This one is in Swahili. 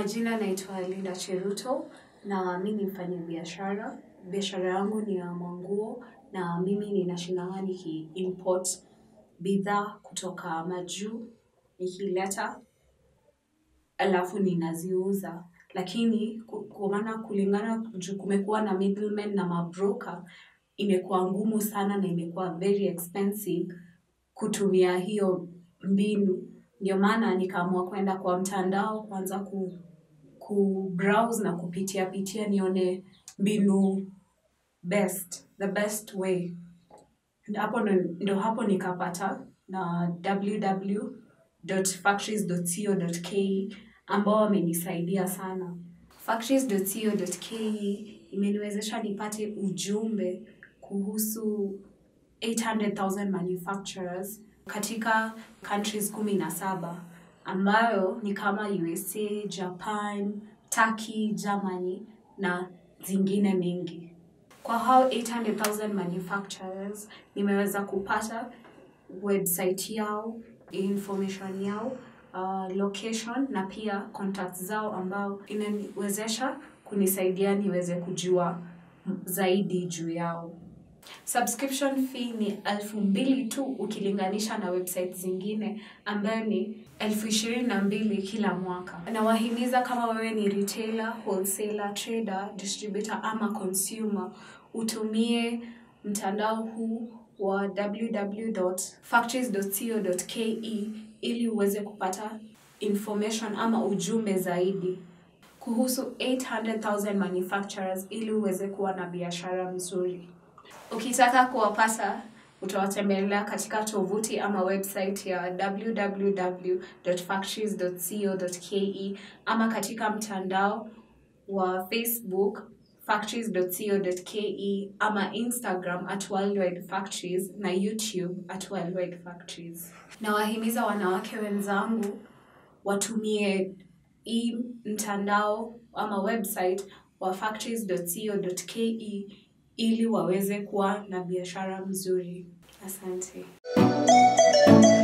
majina naitwa Linda Cheruto na mi ni mfanya biashara. Biashara yangu ni ya manguo na mimi ninashindanga niki import bidhaa kutoka majuu nikileta alafu ninaziuza. Lakini kwa maana kulingana juu kumekuwa na middlemen na mabroker imekuwa ngumu sana na imekuwa very expensive kutumia hiyo mbinu. Ndio maana nikaamua kuenda kwa mtandao kuanza ku kubrowse na kupitia pitia nione mbinu best, the best way. Hapo ndo hapo nikapata na www.factories.co.ke ambao wamenisaidia sana. Factories.co.ke imeniwezesha nipate ujumbe kuhusu 800,000 manufacturers katika countries kumi na saba ambayo ni kama USA, Japan, Turkey, Germany na zingine mingi. Kwa hao 800,000 manufacturers, nimeweza kupata website yao, information yao, uh, location na pia contacts zao ambao inaniwezesha kunisaidia niweze kujua zaidi juu yao. Subscription fee ni elfu mbili tu ukilinganisha na website zingine ambayo ni elfu ishirini na mbili kila mwaka. Nawahimiza kama wewe ni retailer, wholesaler, trader, distributor ama consumer, utumie mtandao huu wa www.factories.co.ke ili uweze kupata information ama ujumbe zaidi kuhusu 800,000 manufacturers ili uweze kuwa na biashara mzuri. Ukitaka kuwapata utawatembelea katika tovuti ama website ya www.factories.co.ke ama katika mtandao wa Facebook factories.co.ke ama Instagram at Worldwide Factories na YouTube at Worldwide Factories. Nawahimiza wanawake wenzangu watumie hii mtandao ama website wa factories.co.ke ili waweze kuwa na biashara mzuri. Asante.